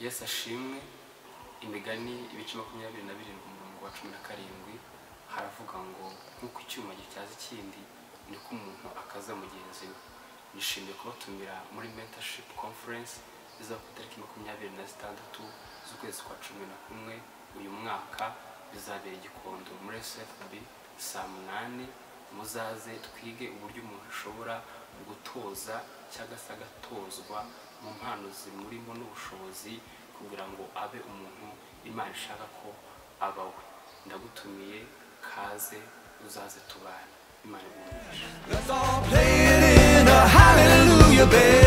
yesu ashimwe imigani ibice makumyabiri na birindwi umurongo wa cumi na karindwi haravuga ngo nk'uko icyuma gityaza ikindi niko umuntu akaza mugenzi we nishimiye kubatumira muri mentorship conference izaba ku itariki makumyabiri na zitandatu z'ukwezi kwa cumi na kumwe uyu mwaka bizabera igikondo muri sfb saa munani muzaze twige uburyo umuntu ashobora gutoza cyangwa se agatozwa mu mpano zimurimo n'ubushobozi kugira ngo abe umuntu imana ishaka ko abawe ndagutumiye kaze uzaze tubane imana igumufashe Let's all play it in a hallelujah, baby.